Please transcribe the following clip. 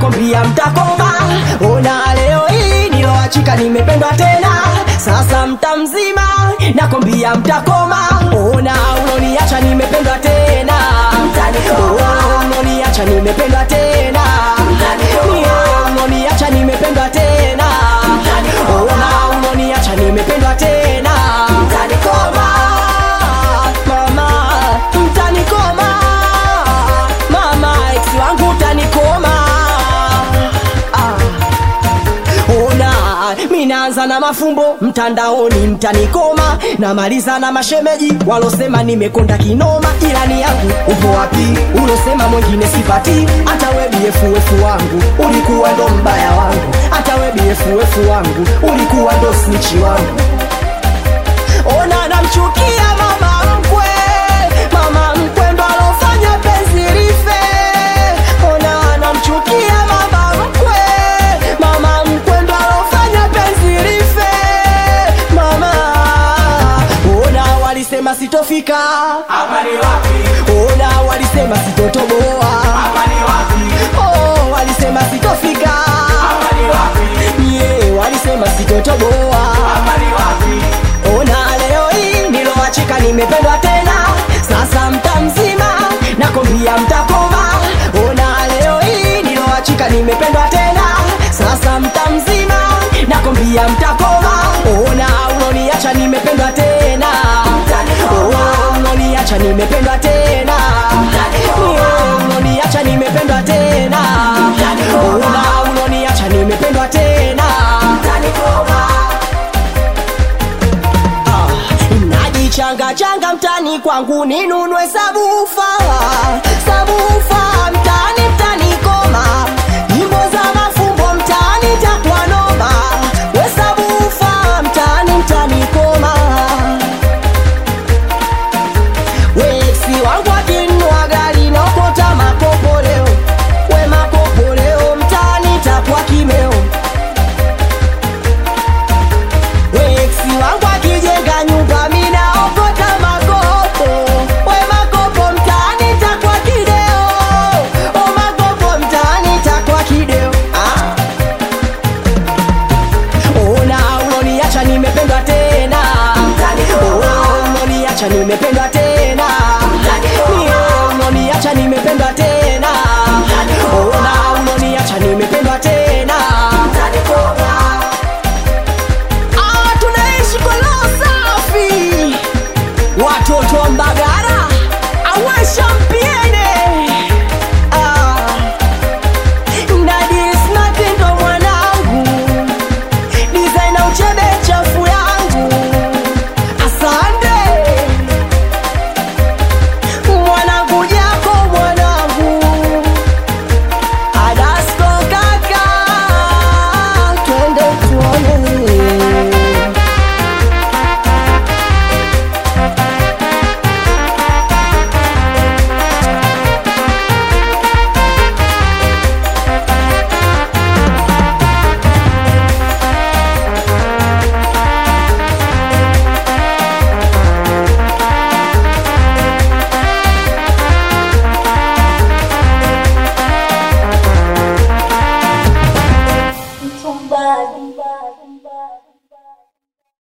nakwambia mtakoma. Ona leo hii niloachika, nimependwa tena, sasa mta mzima, nakwambia mtakoma. Ona uloniacha, nimependwa tena, Oh, uloniacha, nimependwa tena, Yeah, uloniacha, nimependwa tena, ona uloniacha, nimependwa tena, mtanikoma mama, mtanikoma mama, ex wangu utanikoma ah. Ona, minaanza na mafumbo mtandaoni, mtanikoma. Namaliza na mashemeji walosema nimekonda kinoma. Ilani yangu upo wapi? Ulosema mwingine sipati. Hata we BFF wangu ulikuwa ndo mbaya wangu, hata we BFF wangu ulikuwa ndo snichi wangu. Ona, namchukia mama mkwe, mama mkwe ndo alofanya penzi life. Ona, namchukia mama mkwe, mama mkwe ndo alofanya penzi life. Mama, ona walisema sitofika, Hapa ni wapi? ona walisema sitotoboa, Hapa ni wapi? oh, walisema sitofika, Hapa ni wapi? yeah, walisema sitotoboa. Hapa ni wapi? Ona leo hii niloachika, nimependwa tena, sasa mta mzima, nakwambia mtakoma. Ona leo hii niloachika, nimependwa tena, sasa mta mzima, nakwambia mtakoma. Ona uloniacha, nimependwa tena, Oh, uloniacha, nimependwa tena, Yeah, uloniacha, nimependwa tena, Ona uloniacha, nimependwa tena. Ah, najichanga changa mtani kwangu ninunue sabufa sabufa mtani mtani koma nyimbo za mafumbo mtani takwa noma we sabufa mtani mtani koma wesi wangu akinua gari naokota makopo leo we makopo leo mtani takwa kimeo Weksi wangu akijenga nyumba mina okota makopo we makopo mtaani takwa kideo o makopo mtaani takwa kideo ah. Ona uloniacha nimependwa tena Oh, uloniacha nimependwa tena Yeah, uloniacha nimependwa tena Ona uloniacha nimependwa tena Ah, tunaishi kwa roho safi, watoto wa Mbagara awashampiene ah, Nadis Matindo mwanangu, designer uchebe chafu yangu, asante mwanangu jako mwanangu Adasko kaka, twende tuone. Mtumbadi.